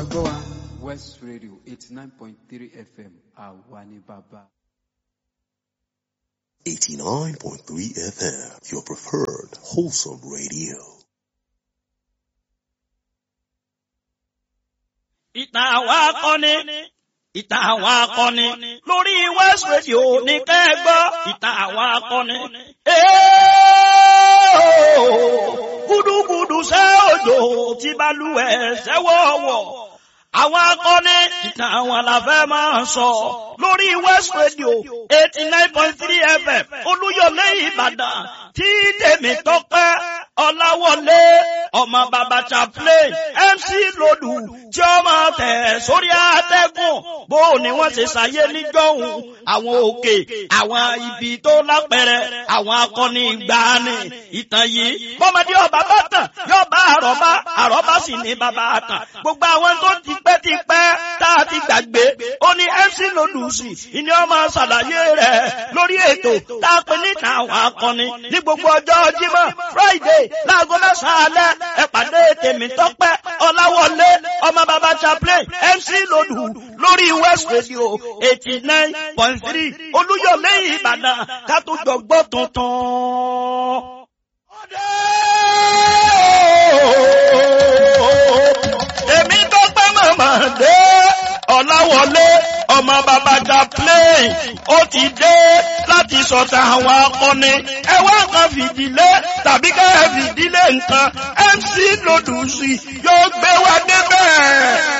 gbọ́ wa West Radio eighty nine point three FM àwa ni bàbá. 89.3 FM, your preferred wholesome radio. ìtàn àwọn akọni ìtàn àwọn akọni lórí West Radio ní kẹ́gbọ́ ìtàn àwọn akọni. gúdúgúdú ṣẹ́ òjò tí balùwẹ̀ ṣẹ́wọ̀wọ̀ àwọn akọni ìtàn àwọn làfẹ́ máa sọ lórí West Radio eighty nine point three FM Olúyọ̀lé Ìbàdàn tí tèmi tọ́pẹ́ Ọláwọlé ọmọ bàbá chaplain MC Lòdù tí ó máa tẹ̀ sórí àtẹ́gùn bó ni wọ́n ṣe ṣàyé níjọ́hun àwọn òkè àwọn ibi tó lápẹ̀rẹ̀ àwọn akọni ìgbàanì ìtàn yìí bọ́mọdé ọba bá tàn yóò bá àrọ́bá àrọ́bá sì ní bàbá àtàn gbogbo àwọn tó ti pẹ́ ti pẹ́ tá a ti gbàgbé ó ní MC Lòdù sí ìní ọmọ ṣàlàyé rẹ̀ lórí ètò tá a pè níta àwọn akọni ní gbogbo ọjọ́ Jímọ̀ Friday láago mẹ́sàn-án alẹ́ ẹ pàdé tèmi tọ́pẹ́ Ọláwọlé ọmọ bàbá chaplain MC Lòdù lórí West Radio eighty nine point three Olúyọ̀lé Ìbàdàn ká tó jọ gbọ́ tuntun. èmi tọ́pẹ́ màmá dé Ọláwọlé ọmọ bàbá chaplain ó ti dé láti sọ̀tà àwọn akọni ẹ wá kan fìdílé tàbí ká ẹ fìdílé nǹkan MC Lòdù sí yóò gbé wa débẹ̀.